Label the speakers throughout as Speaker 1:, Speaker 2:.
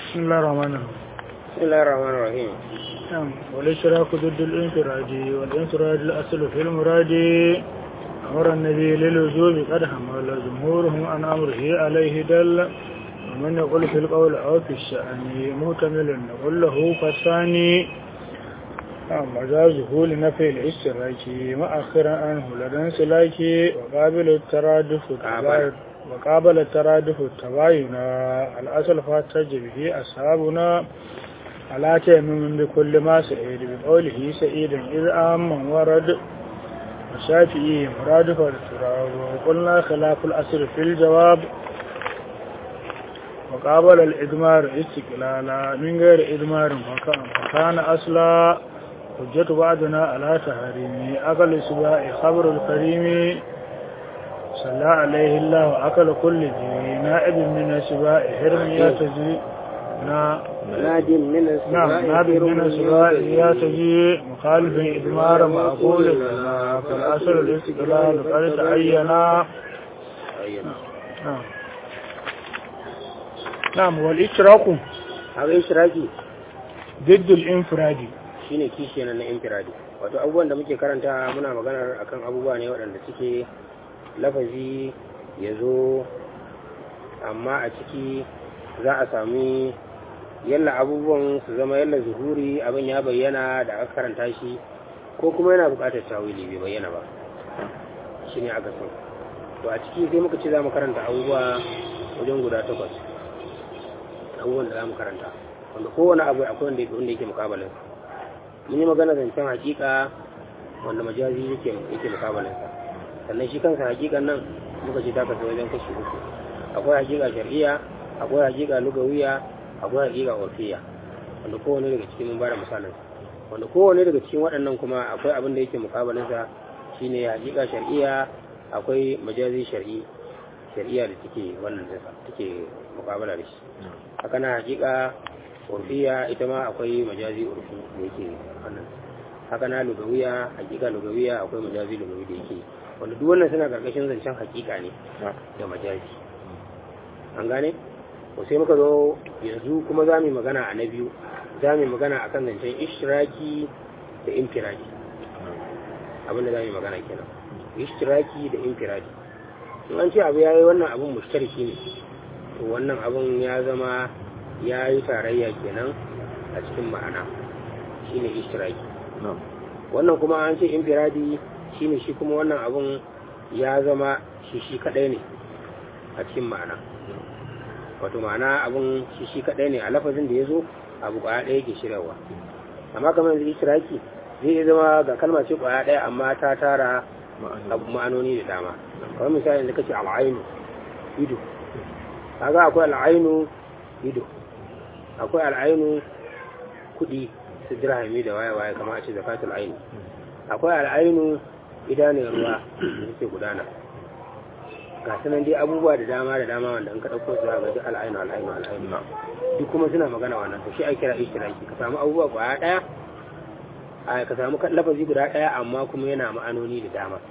Speaker 1: بسم الله الرحمن الرحيم
Speaker 2: بسم الله الرحمن الرحيم
Speaker 1: نعم والاشراك ضد الانفراد والانفراد الاصل في المراد امر النبي للوجوب قد حمل جمهورهم عن امره عليه دل ومن يقول في القول او في الشأن مهتمل نقول له فالثاني نعم مجازه لنفي الاشتراك مؤخرا عنه لدى انسلاك وقابل الترادف
Speaker 2: قابل.
Speaker 1: وقابل الترادف التباين الأصل فاتج به أصحابنا على تيمم بكل ما سعيد بقوله سعيدا إذ آمن ورد وشافئي مرادف التراب وقلنا خلاف الأصل في الجواب وقابل الإدمار استقلالا من غير إدمار فكان, فكان أصلا حجة بعضنا على تحريم أقل سباء خبر الكريم صلى عليه الله أكل كل ذي نائب من السباء حرم يتجي نا
Speaker 2: ناد من
Speaker 1: نعم
Speaker 2: السماء
Speaker 1: نائب
Speaker 2: خير
Speaker 1: من السباء يتجي مخالف إدمار معقول لنا فالأصل الاستقلال قد تعينا
Speaker 2: أيوة.
Speaker 1: نعم نعم والإشراك
Speaker 2: haka ishiraki
Speaker 1: ضد الانفراد
Speaker 2: shine kishi na infiradi wato abubuwan da muke karanta muna maganar akan abubuwa ne waɗanda suke lafazi ya zo amma a ciki za a sami yalla abubuwan su zama yalla zuhuri abin ya bayyana da aka karanta shi ko kuma yana buƙatar tawili bai bayyana ba shi ne aka san to a ciki sai muka ce za mu karanta abubuwa wajen guda takwas abubuwan da za mu karanta wanda kowane abu akwai wanda yake wanda yake mukabalin mun yi magana zancen hakika wanda majazi yake yake mukabalin sa sannan shi kansa hakikan nan muka ce ta kasu wajen kashi uku akwai hakika shar'iyya akwai hakika lugawiya akwai hakika urfiya wanda kowane daga cikin mun bada misalin sa wanda kowane daga cikin waɗannan kuma akwai abin da yake mukabalin sa shine hakika shar'iyya akwai majazi shar'i shari'a da take wannan dinsa take mukabala da shi haka na hakika urfiya ita ma akwai majazi urfi da yake wannan haka na lugawiya hakika lugawiya akwai majazi lugawi da yake wanda duk wannan suna karkashin zancen hakika ne da majazi an gane ko sai muka zo yanzu kuma za mu yi magana a na biyu za mu yi magana akan zancen ishtiraki da infiradi abinda za mu yi magana kenan ishtiraki da infiradi in an ce abu ya yi wannan abun mushtariki ne to wannan abun ya zama ya yi tarayya kenan a cikin ma'ana shine ishtiraki wannan kuma an ce infiradi shine shi kuma wannan abun ya zama shi shi kadai ne a cikin ma'ana wato ma'ana abun shi shi kadai ne a lafazin da ya zo abu kwaya ɗaya ke shiryawa amma kamar yanzu ishtiraki zai iya zama ga kalma ce kwaya ɗaya amma ta tara abu ma'anoni da dama kamar misali da kace al'ainu ido kaga akwai al'ainu ido akwai al'ainu kudi su dirhami da waye waye kamar a ce zakatul aini akwai al'ainu idanun ruwa da suke gudana ga sanan dai abubuwa da dama da dama wanda in ka dauko su ga duk al'ainu al'ainu al'ainu duk kuma suna magana wannan to shi ake kira ishtiraki ka samu abubuwa kwaya daya a ka samu lafazi guda daya amma kuma yana ma'anoni da dama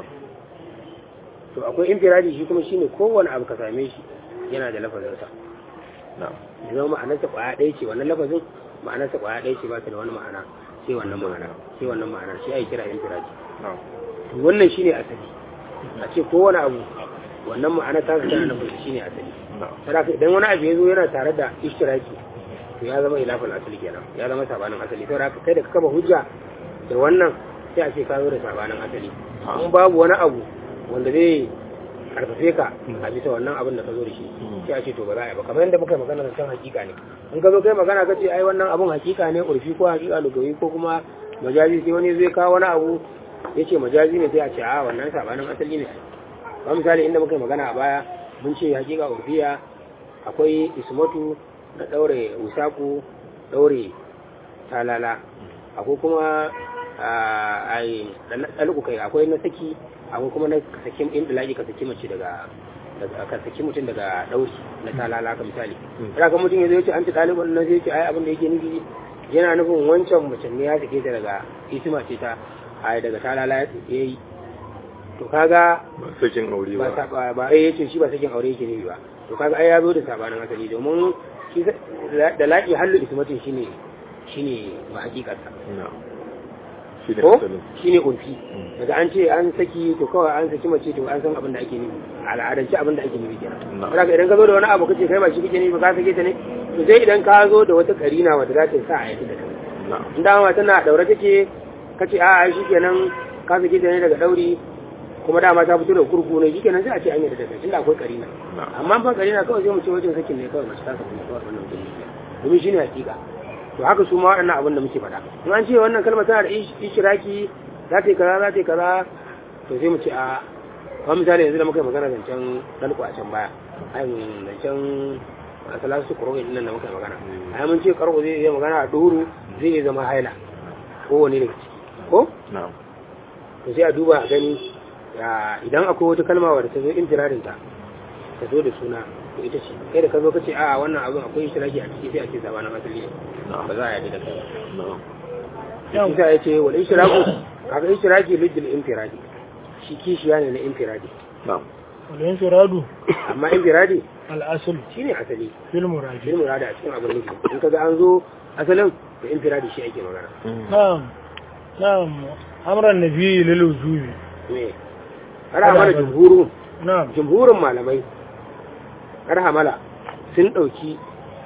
Speaker 2: to akwai infiradi shi kuma shine kowane abu ka same shi yana da lafazinsa ya zama ma'anarsa kwaya ɗaya ce wannan lafazin ma'anarsa kwaya ɗaya ce ba ta da wani ma'ana sai wannan ma'ana sai wannan ma'ana shi ai kira infiradi to wannan shine asali a ce kowane abu wannan ma'ana ta tana nufin shine asali saboda idan wani abu ya zo yana tare da ishtiraki to ya zama ilafin asali kenan ya zama sabanin asali saboda kai da ka kaba hujja da wannan sai a ce ka zo da sabanin asali in babu wani abu wanda zai karfafe ka a bisa wannan abin da ka zo da shi sai a ce to ba za a yi ba kamar yadda muka yi magana da can hakika ne in ka zo kai magana ka ce ai wannan abun hakika ne urfi ko hakika lugawi ko kuma majazi sai wani zai kawo wani abu ya ce majazi ne sai a ce a wannan sabanin asali ne ba misali inda muka yi magana a baya mun ce hakika urfiya akwai ismatu na daure usaku daure talala akwai kuma a ɗalƙu kai akwai na saki akwai kuma na saki in ɗalaƙi ka saki mace daga ka saki mutum daga ɗauri na talala ka misali ina kan mutum ya zai ce an ci ɗalibin nan zai ce ai abin da yake nufi yana nufin wancan mace ne ya sake ta daga isma ce ta ai daga talala ya yi to kaga
Speaker 3: ba sakin aure
Speaker 2: ba
Speaker 3: ba
Speaker 2: saba ba ai yace shi ba sakin aure yake nufi ba to kaga ai ya zo da sabanin asali domin shi da laƙi hallu ismatin shine shine ba hakikarsa
Speaker 3: na'am shi ne
Speaker 2: ko
Speaker 3: asalin
Speaker 2: shine urfi daga an ce an saki to kawai an saki mace to an san abin da ake nufi a al'adance abin da ake nufi kenan
Speaker 3: Na'am.
Speaker 2: saboda idan ka zo da wani abu kace kai ba shi kake nufi ba ka sake ta ne to sai idan ka zo da wata karina wadda za ta sa a yadda da kai
Speaker 3: na'am
Speaker 2: in dama tana daure take kace a shi kenan ka sake ta ne daga dauri kuma dama ta fito da kurku ne shi kenan sai a ce an yadda da kai tunda akwai karina
Speaker 3: na'am
Speaker 2: amma ba karina kawai sai mu ce wajen sakin ne kawai mace ta saku ne kawai wannan mutum ne domin shine hakika to haka su ma waɗannan abin da muke faɗa in an ce wannan kalma tana da ish- ishiraki za ta yi kaza za ta yi kaza to sai mu ce a kamar misali yanzu da muka yi magana zancen dalko a can baya ayin zancen asalasu kuro nan da muka yi magana a mun ce karko zai iya magana a duhuru zai iya zama haila ko wani daga ciki ko
Speaker 3: na'am
Speaker 2: to sai a duba a gani ya, idan akwai wata kalma wadda ta zo intirarin ta ta zo da suna to ita ce kai da ka zo ka ce a wannan abin akwai ishiraki a ciki sai a ce zabanin asali ne
Speaker 3: na'am
Speaker 2: ba za a yarda da kai ba
Speaker 3: na'am
Speaker 1: Yau.
Speaker 2: Isa ya ce wal ishraku kaga ishraki lidil infiradi shi kishiya ne na infiradi
Speaker 3: na'am
Speaker 1: walayin firadu
Speaker 2: amma infiradi
Speaker 1: al'asul
Speaker 2: shine asali
Speaker 1: fil muradi
Speaker 2: shi murada a cikin abin nufi in kaga an zo asalin da infiradi shi ake magana
Speaker 1: na'am na'am amran nabi lil wujubi
Speaker 2: me har hamala jumhurun
Speaker 1: na'am
Speaker 2: jumhurin malamai har hamala sun dauki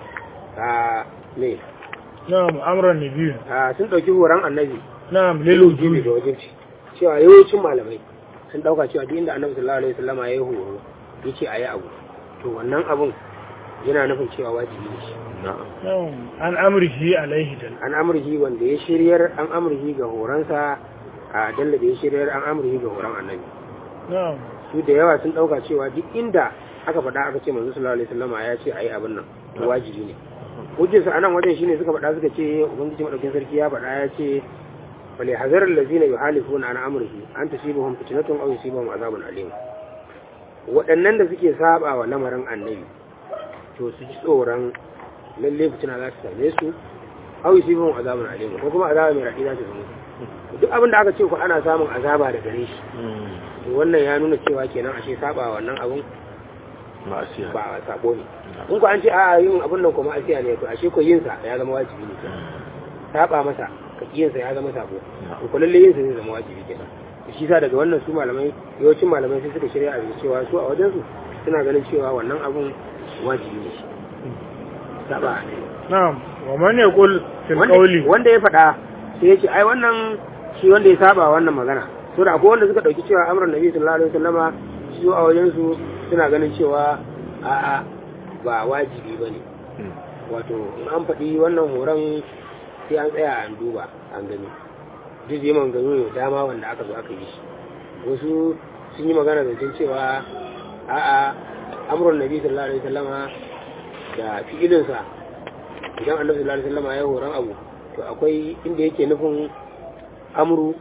Speaker 2: a me
Speaker 1: na'am amran nabi
Speaker 2: a sun dauki horon annabi
Speaker 1: na'am lil
Speaker 2: jibi
Speaker 1: wujubi
Speaker 2: ga wajibci cewa yawancin malamai sun dauka cewa duk inda annabi sallallahu alaihi wasallama ya yi horo yace ayi abu to wannan abun yana nufin cewa wajibi ne shi
Speaker 3: na'am
Speaker 1: na'am an amrihi alaihi dal
Speaker 2: an amurhi wanda ya shiryar an amurhi ga horonsa a dalla da ya shiryar an amurhi ga horon annabi
Speaker 1: na'am
Speaker 2: su da yawa sun dauka cewa duk inda aka faɗa aka ce manzo sallallahu alaihi wasallama ya ce ayi abin nan to wajibi ne hujjarsa anan wajen shine suka faɗa suka ce ubangiji madaukin sarki ya faɗa ya ce wale hazar allazina yuhalifuna an amrihi an tusibuhum fitnatun aw yusibuhum azabun alim waɗannan da suke saba wa lamarin annabi to su ji tsoron lalle fitina za su same su aw yusibuhum azabun alim ko kuma azaba mai raɗi za ta zama duk abin da aka ce ku ana samun azaba da gare shi to wannan ya nuna cewa kenan ashe saba wa wannan abun
Speaker 3: ma'asiya
Speaker 2: ba sabo ne in ku an ce a yin abun nan kuma asiya ne to ashe ko yin sa ya zama wajibi ne saba masa ka yin sa ya zama sabo to ko lalle yin sa zai zama wajibi kenan to shi sa daga wannan su malamai yawancin malamai sai suka shirya a cewa su a wajen su suna ganin cewa wannan abun wajibi ne shi saba ne
Speaker 1: na'am wa man yaqul fil
Speaker 2: wanda
Speaker 1: qawli
Speaker 2: wanda ya faɗa sai ya ce ai wannan shi wanda ya saba wannan magana to da akwai wanda suka dauki cewa amrun nabi sallallahu alaihi wasallama su a wajen su suna ganin cewa a'a ba wajibi bane wato in an faɗi wannan horon sai an tsaya an duba an gani duk yi maganganu da dama wanda aka zo aka yi shi wasu sun yi magana zancen cewa a'a amrun nabi sallallahu alaihi wasallama da fi'ilinsa idan annabi sallallahu alaihi wasallama ya horon abu to akwai inda yake nufin amru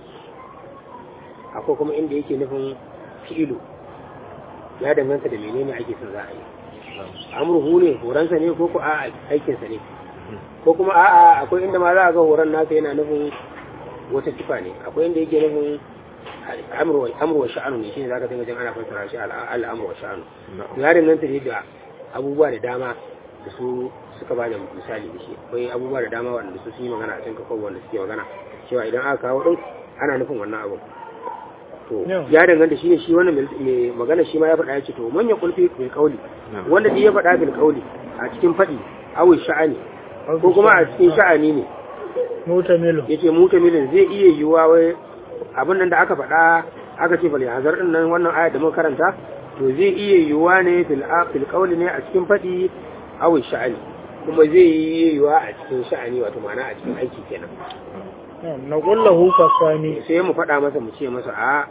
Speaker 2: akwai kuma inda yake nufin fi'ilu ya danganta da menene ake son za a yi amruhu ne horonsa ne ko ko a aikinsa ne ko kuma a'a akwai inda ma za a ga horon nasa yana nufin wata sifa ne akwai inda yake nufin amru wa sha'anu ne shine zaka dinga jin ana fassara shi al'amru wa sha'anu ya danganta ne da abubuwa da dama da su suka ba da misali da shi akwai abubuwa da dama wanda su sun yi magana a cikin kafa wanda suke magana cewa idan aka kawo din ana nufin wannan abu to ya danganta shine shi wannan mai magana shi ma ya faɗa ya ce to manya kulfi bil kauli wanda ya faɗa bil kauli a cikin faɗi awi sha'ani ko kuma a cikin sha'ani ne
Speaker 1: mutamilo
Speaker 2: yace mutamilin zai iya yiwuwa wai abin nan da aka faɗa aka ce bal hazar din nan wannan ayat da muka karanta to zai iya yiwuwa ne fil fil kauli ne a cikin faɗi awi sha'ani kuma zai yi yiwuwa a cikin sha'ani wato ma'ana a cikin aiki kenan
Speaker 1: na kullahu fasani
Speaker 2: sai mu faɗa masa mu ce masa a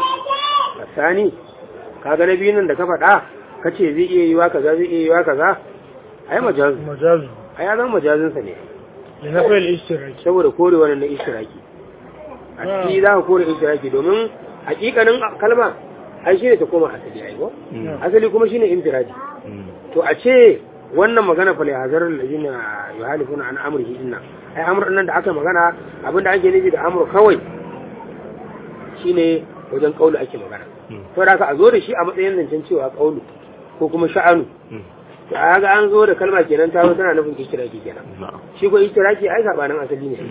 Speaker 2: fasani kaga na biyun nan da ka faɗa ka ce zai iya yiwa kaza zai iya yiwa kaza ai majazu
Speaker 1: majazu
Speaker 2: ai ya zama majazinsa ne
Speaker 1: da na fayil ishtiraki
Speaker 2: saboda kore wannan na ishtiraki a ciki za ka kore ishtiraki domin hakikanin kalma ai shine ta koma asali ai ko asali kuma shine infiradi to a ce wannan magana fa hazar allazina yuhalifuna an amrihi inna ai amr nan da aka magana abinda ake nufi da amr kawai shine wajen kaulu ake magana to da aka a zo da shi a matsayin zancen cewa kaulu ko kuma sha'anu to a ga an zo da kalma kenan ta zo tana nufin ishtiraki kenan
Speaker 3: na'am
Speaker 2: shi ko ishtiraki ai sabanin asali ne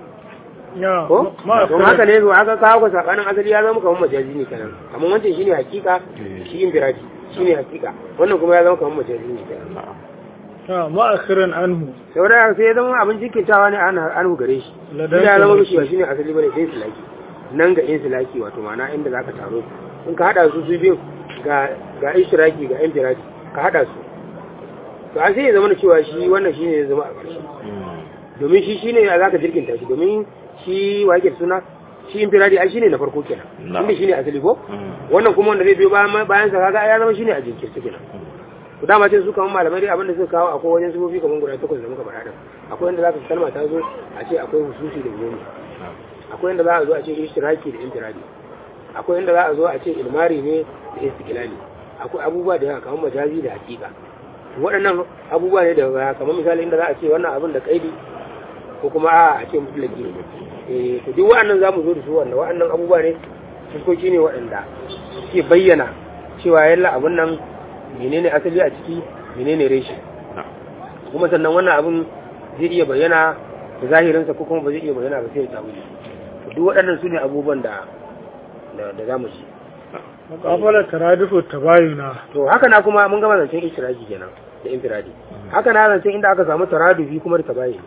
Speaker 1: ya
Speaker 2: ko
Speaker 1: ma
Speaker 2: don haka ne zo aka kawo ka sabanin asali ya zama kamar majazi ne kenan amma wancan shine hakika shi infiradi shine hakika wannan kuma ya zama kamar majazi ne kenan
Speaker 3: na'am
Speaker 1: ya ma akhiran anhu
Speaker 2: saboda sai ya zama abin jikintawa ne an an gare shi
Speaker 1: Ladan
Speaker 2: shi ya zama
Speaker 1: kamar
Speaker 2: mishi ba shine asali bane sai silaki nan ga insilaki wato ma'ana inda zaka taro in ka hada su su biyu ga ga ishtiraki ga infiradi ka hada su to an sai ya zama cewa shi wannan shine ya zama a ƙarshe domin shi shine a zaka jirkinta shi domin shi wa yake da suna shi infiradi ai shine na farko kenan
Speaker 3: Na'am.
Speaker 2: inda shine asali ko wannan kuma wanda zai biyo bayan bayan sa kaga ai ya zama shine a jinkirce kenan to dama ce su kamar malamai dai abinda suka kawo akwai wajen sufofi kamar guda takwas da muka faɗa din akwai wanda zaka kalma ta zo a ce akwai hususi da goma akwai inda za a zo a ce ishtiraki da infiradi akwai inda za a zo a ce ilmari ne da istiqlali akwai abubuwa da yawa kamar majazi da hakika waɗannan abubuwa ne da kamar misali inda za a ce wannan abin da kaidi ko kuma a a ce mutlaki ne eh to duk waɗannan za mu zo da su wanda waɗannan abubuwa ne fuskoki ne waɗanda suke bayyana cewa yalla abin nan menene asali a ciki menene reshe kuma sannan wannan abin zai iya bayyana da zahirinsa ko kuma ba zai iya bayyana ba sai ya tawili to duk waɗannan su ne abubuwan da da da za mu ci
Speaker 1: muqabala taradifu tabayuna
Speaker 2: to haka na kuma mun gama zancen istiraki kenan da infiradi haka na zancen inda aka samu taradufi kuma da tabayuni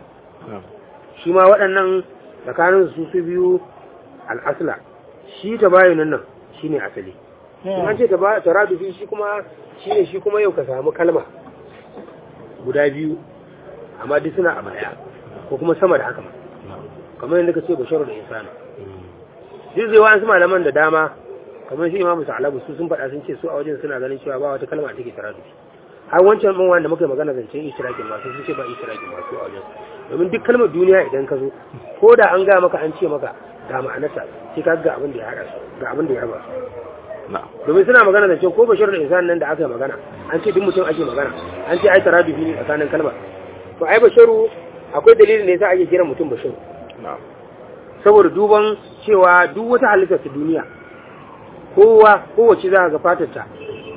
Speaker 2: shi ma waɗannan tsakanin su su biyu al'asla shi tabayunin nan shine asali in an ce taba- taradufi shi kuma shine shi kuma yau ka samu kalma guda biyu amma duk suna a baya ko kuma sama da haka ma kamar yadda ka ce basharu da insani duk zai wa'ansu malaman da dama kamar shi imamu sa'alabu su sun faɗa sun ce su a wajen suna ganin cewa ba wata kalma da take taradufi har wancan ɗin wanda muka yi magana zancen ishtirakin masu sun ce ba ishtirakin masu a wajen domin duk kalmar duniya idan ka zo ko da an ga maka an ce maka ga ma'anarsa sai ka ga abin da ya haɗa su ga abin da ya raba su
Speaker 3: na'am
Speaker 2: domin suna magana zancen ko bashir da insan nan da aka yi magana an ce duk mutum ake magana an ce ai taradufi ne tsakanin kalmar to ai basharu akwai dalilin da yasa ake kiran mutum basharu
Speaker 3: na'am
Speaker 2: saboda duban cewa duk wata halittar ta duniya kowa kowace za ga fatarta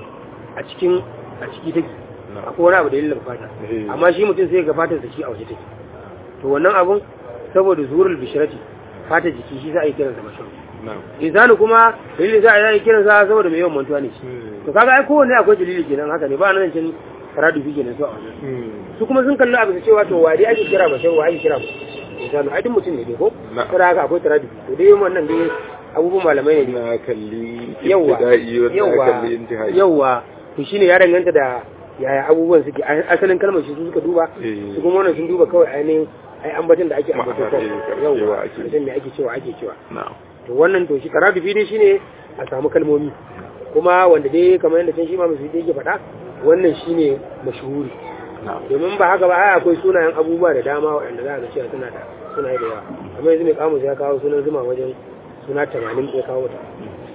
Speaker 2: a cikin a ciki take
Speaker 3: na'am
Speaker 2: akwai wani abu da dalilin fata
Speaker 3: Eh.
Speaker 2: amma shi mutum sai ga fatar shi a waje take to wannan abun saboda zurul bishirati fatar jiki shi za a yi kiransa basharu
Speaker 3: na'am
Speaker 2: insani kuma dalilin za a yi kiransa saboda mai yawan mantuwa ne shi to kaga ai kowanne akwai dalili kenan haka ne ba nan cin taradufi kenan su a wajen su kuma sun kalli abu da cewa to wa dai ake kira bashar wa ake kira insani ai duk mutum ne dai ko
Speaker 3: Na.
Speaker 2: kada haka akwai taradufi to dai wannan dai abubuwan malamai ne dai
Speaker 3: na kalli
Speaker 2: yawa
Speaker 3: ibtida'i wanda
Speaker 2: yawa
Speaker 3: na kalli intihai
Speaker 2: yawa to shine ya danganta da yaya abubuwan suke Ai, asalin kalmar shi su suka duba
Speaker 3: Eh.
Speaker 2: su kuma wannan sun duba kawai ainihin ai ambaton da ake ambato
Speaker 3: Ma'ana,
Speaker 2: kawai
Speaker 3: eh,
Speaker 2: yawa
Speaker 3: yawa ake.
Speaker 2: mutum me ake cewa ake cewa
Speaker 3: na'am
Speaker 2: to wannan to shi karatu dai shine a samu kalmomi kuma wanda dai kamar yadda can shi ma musu yake faɗa wannan shine mashhuri
Speaker 3: na'am
Speaker 2: domin ba haka ba ai akwai sunayen abubuwa da dama waɗanda za a ga cewa suna da suna da yawa amma yanzu mai kamus ya kawo sunan zuma wajen suna 80 ya kawo ta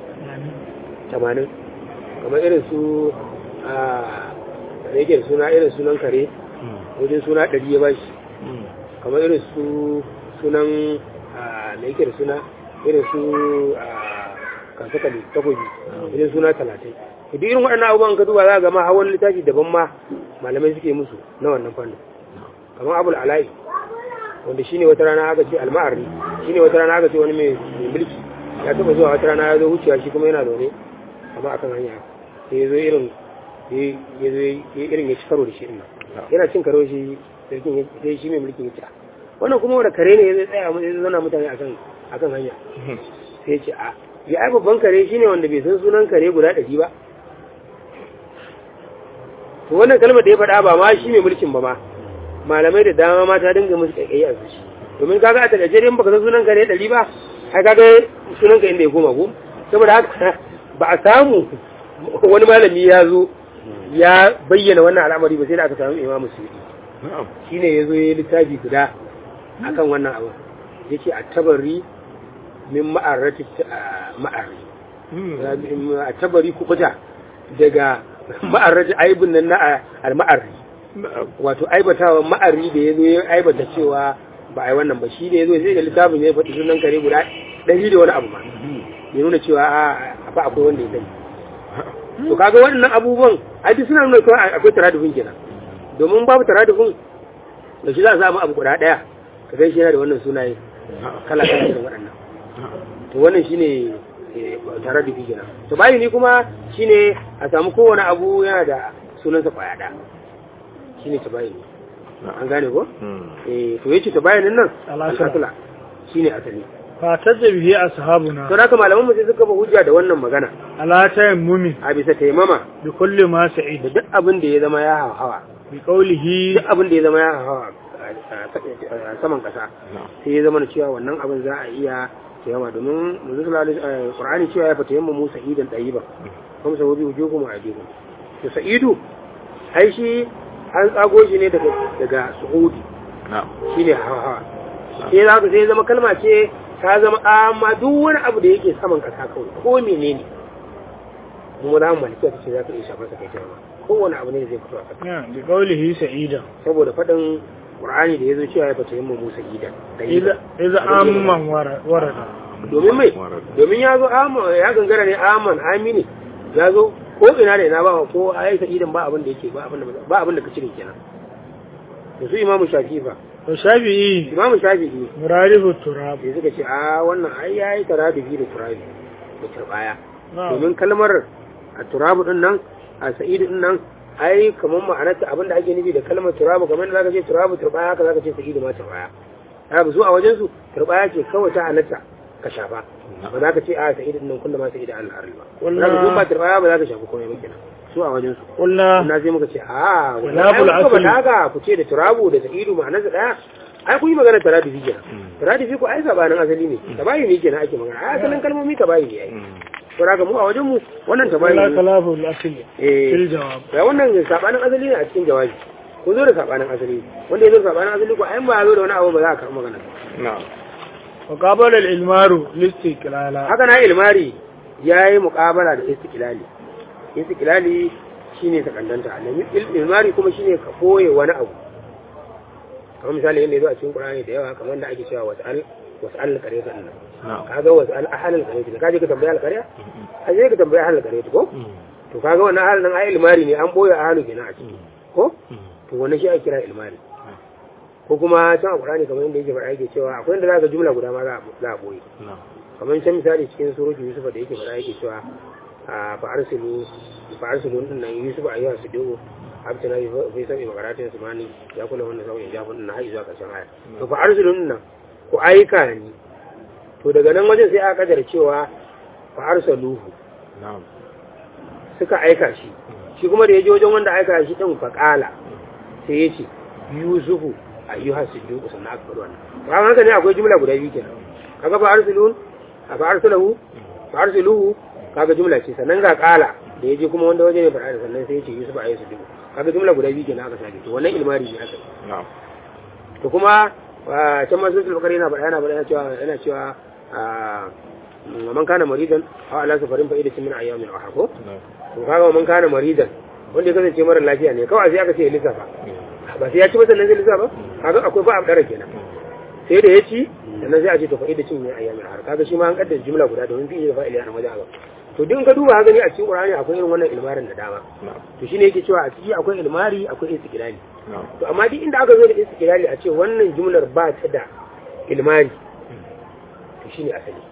Speaker 2: 80 kamar irin su a da yake da suna irin sunan kare wajen suna 100 ya bashi kamar irin su sunan a da yake da suna irin su a kansakali takobi irin suna talatin to duk irin waɗannan abubuwan ka duba za ga ma hawan littafi daban ma malamai suke musu na wannan fannin kamar abul ala'i wanda shine wata rana aka ce alma'arri shine wata rana aka ce wani mai mai mulki ya taba zuwa wata rana ya zo wucewa shi kuma yana zaune amma akan hanya sai ya zo irin ya ya zo ya irin ya ci karo da shi din nan yana cin karo shi sarkin ya sai shi mai mulkin ya ce "Ah, wannan kuma wanda kare ne ya zai tsaya ya zauna mutane akan akan hanya sai ya ce a ya ai babban kare shine wanda bai san sunan kare guda ɗari ba to wannan kalmar da ya faɗa ba ma shi mai mulkin ba ma malamai da dama ma ta dinga musu kaikayi a zuci domin kaga a takaice dai in baka san sunan kare ɗari ba ai kaga sunan ka inda ya koma ko saboda haka ba a samu wani malami ya zo ya bayyana wannan al'amari ba sai da aka samu imamu suyuti
Speaker 3: na'am
Speaker 2: shine ya zo ya yi littafi guda akan wannan abu yake a tabari min ma'arrati ma'arri a tabari kubuta daga ma'arrati aibun nan na al-ma'arri
Speaker 3: na'am
Speaker 2: wato aibatawa ma'arri da ya zo ya aibata cewa ba a yi wannan ba shi da ya zo sai da littafin ya faɗi sunan kare guda ɗari da wani abu ma ya nuna cewa a fa akwai wanda ya sani to kaga waɗannan abubuwan ai duk suna nuna cewa akwai taradufin kenan domin babu taradufin da shi za a samu abu guda ɗaya ka gaishe yana da wannan sunaye kala kala irin waɗannan to wannan shine eh, taradufi kenan to bayi ni kuma shine a samu kowane abu yana da sunansa kwaya ɗaya shine tabayini an gane ko eh to yace tabayinin nan
Speaker 1: Al-asla.
Speaker 2: al-asla shine asali
Speaker 1: fatar da bihi ashabuna
Speaker 2: to haka malaman mu sai suka ba hujja da wannan magana
Speaker 1: ala tayammumi
Speaker 2: a bisa taimama
Speaker 1: bi kulli ma
Speaker 2: da
Speaker 1: sa'id
Speaker 2: duk abin da ya zama ya hawa
Speaker 1: bi qawlihi
Speaker 2: duk abin da ya zama ya hawa a saman kasa sai ya zama na cewa wannan abin za a iya taimama domin manzo sallallahu alaihi wasallam qur'ani cewa ya fata yamma musa idan tayyiba kuma sababi wujukum wa adikum to sa'idu ai shi an tsago shi ne daga daga su'udi shine hawa hawa sai za ka sai zama kalma ce ta zama amma duk wani abu da yake saman kasa kawai ko menene mu za mu malika ta ce za ka iya shafar sa kai taimama kowane abu ne da zai fito a kasa
Speaker 1: ya bi qawlihi sa'ida
Speaker 2: saboda faɗin Qur'ani da ya zo cewa ya fata yin Musa idan
Speaker 1: idza idza amman wara- warada
Speaker 2: domin mai domin ya zo aman ya gangara ne aman amini ya zo ko ina da ina ba ko ayi sa idan ba abin da yake ba abin da ba abin da ka cire kenan da su imamu shafi fa
Speaker 1: to shafi'i
Speaker 2: imamu shafi'i
Speaker 1: muradifu turab
Speaker 2: sai suka ce a wannan ai yayi tarabihi da turabi da turbaya
Speaker 1: na'am
Speaker 2: domin kalmar a turabu din nan a sa'idu din nan ai kamar ma'anarta abin da ake nufi da kalmar turabu kamar da zaka ce turabu turbaya haka zaka ce sa'idu ma turbaya haka su a wajen su turbaya ce kawai ta halatta ka shafa ba za ka ce a sa'idu din nan kullum ma sa'idu Allah arli ba
Speaker 1: Wallah.
Speaker 2: za ka zo ba turbaya ba za ka shafi komai ba kenan su a wajen su
Speaker 1: qulna
Speaker 2: na sai muka ce a wannan
Speaker 1: Khilaful
Speaker 2: ai kuka
Speaker 1: asli.
Speaker 2: faɗa haka ku ce da turabu da sa'idu ma'anarsa daya ai kun yi magana taradifi kenan taradifi ko ai sabanin asali ne tabayi ne kenan ake magana ai asalin kalmomi tabayi ne ai to daga mu a wajen mu wannan tabayi
Speaker 1: qulna
Speaker 2: ne
Speaker 1: khalafu al-asli
Speaker 2: eh
Speaker 1: fil jawab
Speaker 2: ya wannan sabanin asali ne a cikin jawabi ko zo da sabanin asali wanda ya zo da sabanin asali ko ai ba ya zo da wani abu ba za a karɓi magana
Speaker 1: wa qabala al-ilmaru listiqlala
Speaker 2: haka na ilmari yayi muqabala da istiqlali istiqlali shine sakandanta alami ilmari kuma shine ka koye wani abu kamar misali yadda yazo a cikin Qur'ani da yawa kamar da ake cewa wasal wasal qaryata din nan kaga wasal ahlal qaryata kaje ka tambaya al-qarya aje ka tambaya ahlal qaryata ko to kaga wannan ahlal nan ai ilmari ne an boye ahlu kenan a ciki ko to wannan shi ake kira ilmari ko kuma can a Qur'ani kamar yadda yake faɗa yake cewa akwai inda zaka jumla guda ma za a za a boye kamar can misali cikin surutu Yusuf da yake faɗa yake cewa a fa arsilu fa arsilu din nan Yusuf ayyuha sidu abtana fi sabi makaratin sumani ya kula wannan sauyin jafin din na har zuwa karshen aya to fa arsilu din nan ku aika ni to daga nan wajen sai aka kadar cewa fa arsaluhu suka aika shi shi kuma da ya je wajen wanda aika shi din fa qala sai ya ce Yusufu ayyuha sidu sannan aka faɗi wannan ba haka ne akwai jumla guda biyu kenan kaga fa arsilun fa arsaluhu fa arsiluhu kaga jumla ce sannan ga kala da yaje kuma wanda waje ne fara sannan sai ya ce Yusuf ayi su dubu kaga jumla guda biyu kenan aka sake to wannan ilmari ne aka yi. to kuma ah, can ma sun bakari yana faɗa yana faɗa yana cewa yana cewa ah, man kana maridan aw ala safarin fa idatin min ayyamin wa hako to kaga man kana maridan wanda ya kasance mara lafiya ne kawai sai aka ce ya lissafa ba sai ya ci ba sannan zai lissafa kaga akwai ba a ɗara kenan sai da ya ci sannan sai a ce to fa idatin min ayyamin har kaga shi ma an kaddara jumla guda domin fi da fa'ili a wajen to duk in ka duba haka ne a cikin Qur'ani akwai irin wannan ilmarin da dama to shine yake cewa a ciki akwai ilmari akwai istiqlali to amma duk inda aka zo da istiqlali a ce wannan jumlar ba ta da ilmari to shine asali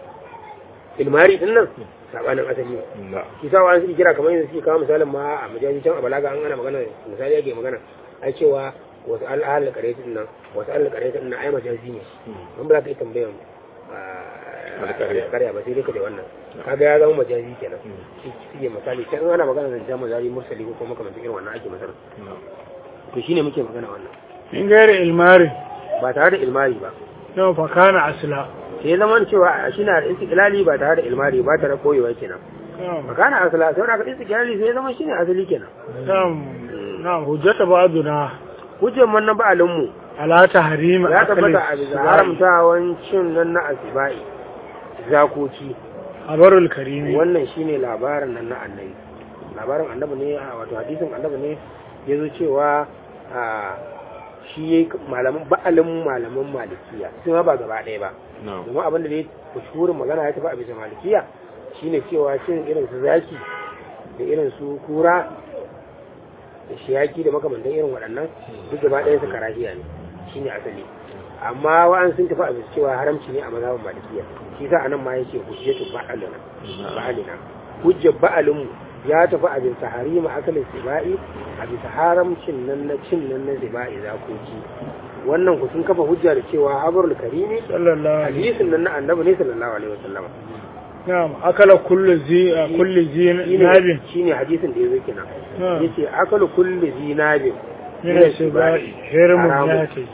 Speaker 2: ilmari din nan sabanin asali ne shi sa wani suke kira kamar yanzu suke kawo misalin ma a majaji can a balaga an ana magana misali yake magana ai cewa wasu al'ahal karetin nan wasu al'ahal karetin nan ai majazi ne an ba za ka yi tambayan
Speaker 3: Alƙarya.
Speaker 2: karya ba sai dai ka da wannan kaga ya zama majazi kenan shi suke misali can ana magana da jama'a zari mursali ko kuma kamar irin wannan ake masana to shine muke magana wannan
Speaker 1: in gairi ilmari
Speaker 2: ba tare da ilmari ba
Speaker 1: yau fa kana asla
Speaker 2: sai zaman cewa shi na da istiqlali ba tare da ilmari ba tare da koyewa kenan
Speaker 1: na'am
Speaker 2: makana asala sai da istiqlali sai zaman shine asali kenan
Speaker 1: na'am na'am hujjata ba'duna
Speaker 2: hujjar man na ba'alin mu
Speaker 1: ala tahrima
Speaker 2: ya
Speaker 1: akali
Speaker 2: tabbata a bisa haramtawan cin nan na asibai zakoki
Speaker 1: habarul karimi
Speaker 2: wannan shine labarin nan na annabi labarin annabi ne a wato hadisin annabi ne ya zo cewa a shi yayi malaman ba'alin malaman malikiya sun ba gaba ɗaya ba domin abin da dai mashhurin magana ya tafi a bisa malikiya shine cewa cin irin su zaki da irin su kura da shiyaki da makamantan irin waɗannan duk gaba ɗaya su karahiya ne shine asali amma wa'an sun tafi a bisa cewa haramci ne a mazhabin malikiya shi sa anan ma yake hujjatu ba'alina ba'alina hujjar ba'alin mu ya tafi a bisa harima akalin sibai a bisa haramcin nan na cin nan na sibai zakoki wannan ku sun kafa hujja da cewa habarul karimi
Speaker 1: sallallahu alaihi
Speaker 2: hadisin nan na annabi ne sallallahu alaihi wasallam
Speaker 1: na'am akala kullu zi kullu zi nabin
Speaker 2: shine hadisin da yazo kenan
Speaker 1: Hmm.
Speaker 2: yace akalu kulli zinabin
Speaker 1: min asibai hirmun
Speaker 2: haramun.
Speaker 1: yati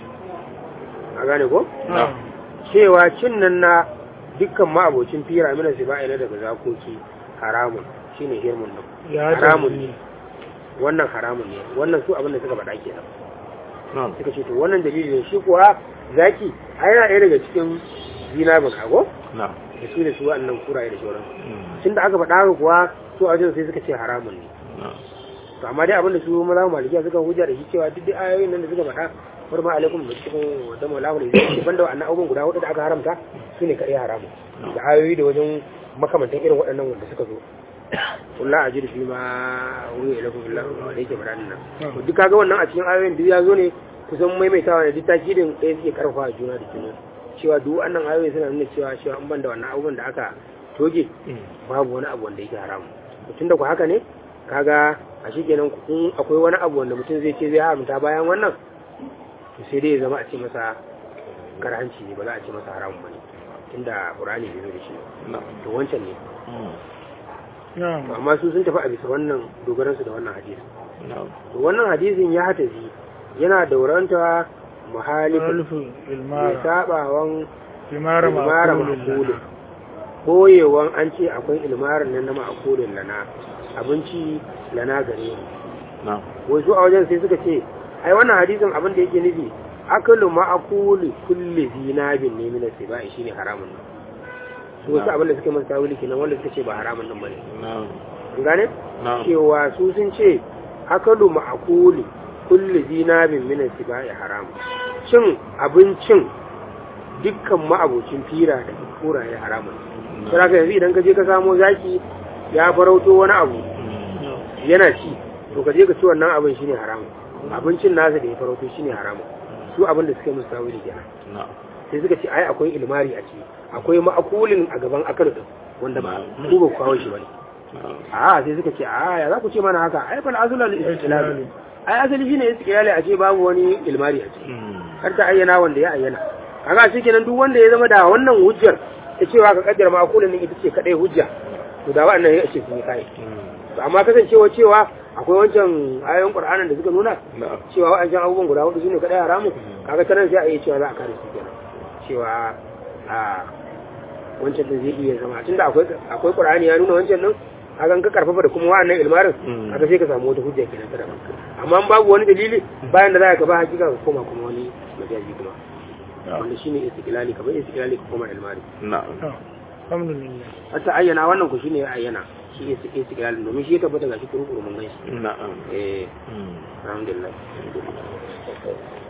Speaker 2: a gane ko
Speaker 1: na'am
Speaker 2: cewa cin nan na dukkan ma'abocin fira mina sibai na daga zakoki haramun shine hirmun nan
Speaker 1: ya
Speaker 2: haramun
Speaker 1: tafi
Speaker 2: ne wannan haramun ne wannan su abin da suka faɗa kenan
Speaker 3: na'am
Speaker 2: suka ce to wannan dalili ne shi kuwa zaki ai yana ɗaya daga cikin zinabin ago
Speaker 3: na'am
Speaker 2: da su da su wa'annan kuraye da sauran
Speaker 3: Mm.
Speaker 2: tun da aka faɗa haka kuwa su a wajen sai suka ce haramun ne
Speaker 3: na'am
Speaker 2: to amma dai abin da su maza malikiya suka hujja da shi cewa duk dai ayoyin nan da suka faɗa bar ma alaikum da cikin wadda maulamu ne zai banda wa'annan abubuwan guda hudu da aka haramta su ne kaɗai haramun da ayoyi da wajen makamantan irin waɗannan wanda suka zo kulla a jirfi ma wuri ila kuma Allah da yake faɗa nan to duk kaga wannan a cikin ayoyin duk ya zo ne kusan maimaitawa ne duk takidin ɗaya suke karfafa juna da juna cewa duk wannan ayoyi suna nuna cewa cewa an banda wannan abubuwan da aka toge babu wani abu wanda yake haramu tun da ku haka ne kaga a shi kenan in akwai wani abu wanda mutum zai ce zai haramta bayan wannan to sai dai ya zama a ce masa karhanci ne ba za a ce masa haramun bane tunda qur'ani bai zo da shi ba.
Speaker 3: na'am
Speaker 2: to wancan ne
Speaker 3: Mm.
Speaker 1: na'am
Speaker 2: to amma su sun tafi a bisa wannan dogaran su da wannan hadisi
Speaker 3: na'am
Speaker 2: to wannan hadisin ya hatazi yana dauranta muhalifin
Speaker 1: alfu
Speaker 2: mai
Speaker 1: ilmara
Speaker 2: sabawan
Speaker 1: ilmara
Speaker 2: ilmara
Speaker 1: ma'qulun
Speaker 2: ma'kulin koyewan an ce akwai ilmarin nan na ma'kulin lana abinci lana gare mu
Speaker 3: na'am
Speaker 2: wasu a wajen sai suka ce ai wannan hadisin abin da yake nufi akalu ma'akuli kulli zinabin ne min sibai shine haramun nan su wasu abin da suke masa tawili kenan wanda suka ce ba haramun nan bane
Speaker 3: na'am
Speaker 2: kun gane
Speaker 3: na'am
Speaker 2: cewa su sun ce akalu ma'akuli kulli zinabin min sibai haramun cin abincin dukkan ma'abocin fira da kura ya haramun sai ka yanzu idan ka je ka samo zaki ya farauto wani abu
Speaker 3: Mm.
Speaker 2: yana ci to ka je ka ci wannan abin shine haramun abincin nasa da ya farauto shine haramun su abin da suka musu tawili kenan
Speaker 3: na'am
Speaker 2: sai suka ce ai akwai ilmari a ciki akwai ma'akulin a gaban akar din wanda ba
Speaker 3: Mm.
Speaker 2: ku ba ku kawo shi bane
Speaker 3: na'am
Speaker 2: a sai suka ce a ya za ku ce mana haka ai fal azula lil istilal ai asali shine istiqlali a ce babu wani ilmari a ciki
Speaker 3: Mm.
Speaker 2: har ta ayyana wanda ya ayyana kaga shi kenan duk wanda ya zama da wannan hujjar ta cewa ka kaddara ma'akulin din ita ce kadai hujja to da wa'annan ya ce sun yi kai
Speaker 3: Mm.
Speaker 2: to amma kasancewa cewa akwai wancan ayoyin qur'anin da suka nuna
Speaker 3: na'am
Speaker 2: cewa wa'ancan abubuwan guda hudu shine kadai haramu kaga ta nan sai a yi cewa za a kare su kenan cewa a wancan din zai iya zama tunda akwai akwai qur'ani ya nuna wancan din kaga in ka karfafa da kuma wa'annan ilmarin
Speaker 3: Mm.
Speaker 2: kaga sai ka samu wata hujja kenan ta daban amma in babu wani dalili bayan da za ka ba hakika ka koma kuma wani majazi kuma wanda shine istiqlali kamar istiqlali ka koma ilmari
Speaker 3: na'am
Speaker 1: alhamdulillah
Speaker 2: hatta ayyana wannan ku shine ya ayyana shi istiqlali domin shi ya tabbata ga shi kuru mun gan shi
Speaker 3: na'am
Speaker 2: eh
Speaker 3: Mm.
Speaker 2: alhamdulillah